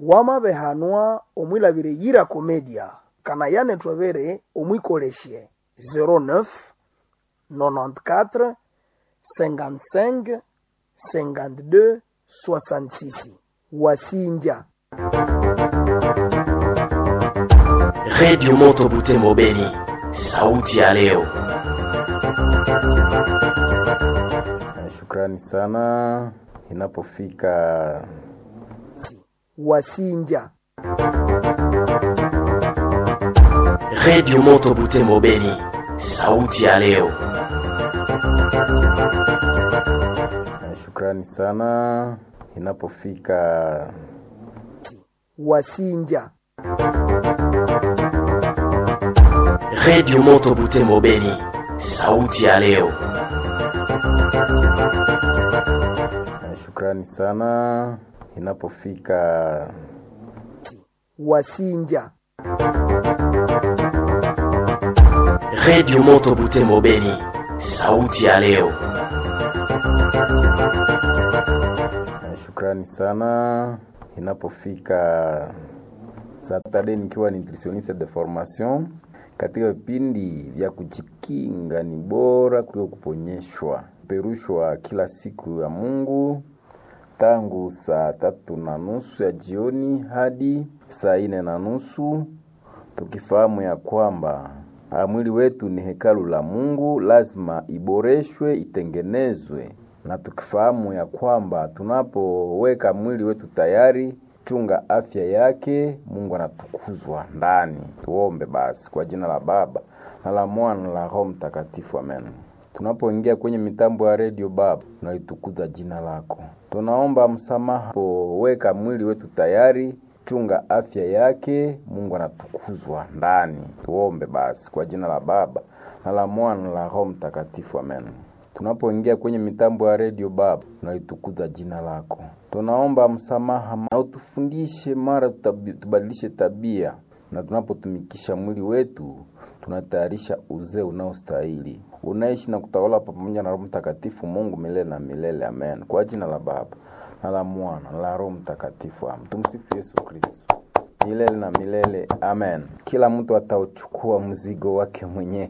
wamabehanwa omwilabire yira komedia kana yane twabere omwikolesye 09 94 55 52 66 wasinja redio moto butembo beni sauti ya leo Shukrani sana. Inapofika wasinja redio moto butembo beni sauti ya leo shukrani sana. Inapofika wasinja redio moto butembo beni sauti ya leo shukrani sana. Inapofika wasinja redio moto butembo beni sauti ya leo shukrani sana. Inapofika Saturday nikiwa nutritioniste de formation katika vipindi vya kujikinga ni bora kuliko kuponyeshwa, perushwa kila siku ya Mungu tangu saa tatu na nusu ya jioni hadi saa ine na nusu tukifahamu ya kwamba ah, mwili wetu ni hekalu la Mungu, lazima iboreshwe, itengenezwe, na tukifahamu ya kwamba tunapoweka mwili wetu tayari chunga afya yake, Mungu anatukuzwa ndani. Tuombe basi kwa jina la Baba na la Mwana na la Roho Mtakatifu, amen. Tunapoingia kwenye mitambo ya redio Baba, tunalitukuza jina lako, tunaomba msamaha poweka mwili wetu tayari chunga afya yake, Mungu anatukuzwa ndani. Tuombe basi kwa jina la Baba na la Mwana na la Roho Mtakatifu, amen. Tunapoingia kwenye mitambo ya redio Baba, tunalitukuza jina lako, tunaomba msamaha na utufundishe mara tutabi- tubadilishe tabia, na tunapotumikisha mwili wetu tunatayarisha uzee unaostahili unaishi na kutawala pamoja na Roho Mtakatifu, Mungu milele na milele, amen. Kwa jina la Baba na la Mwana na la Roho Mtakatifu, amen. Tumsifu Yesu Kristo milele na milele, amen. Kila mtu atauchukua mzigo wake mwenyewe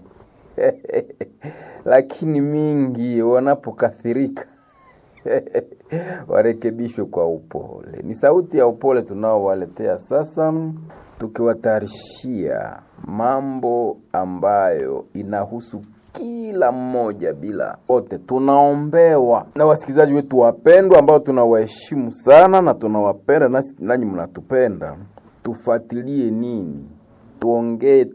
lakini mingi wanapokathirika warekebishwe kwa upole. Ni sauti ya upole tunaowaletea sasa, tukiwatayarishia mambo ambayo inahusu kila mmoja bila wote. Tunaombewa na wasikilizaji wetu wapendwa, ambao tunawaheshimu sana na tunawapenda, nasi nanyi mnatupenda. Tufuatilie nini, tuongee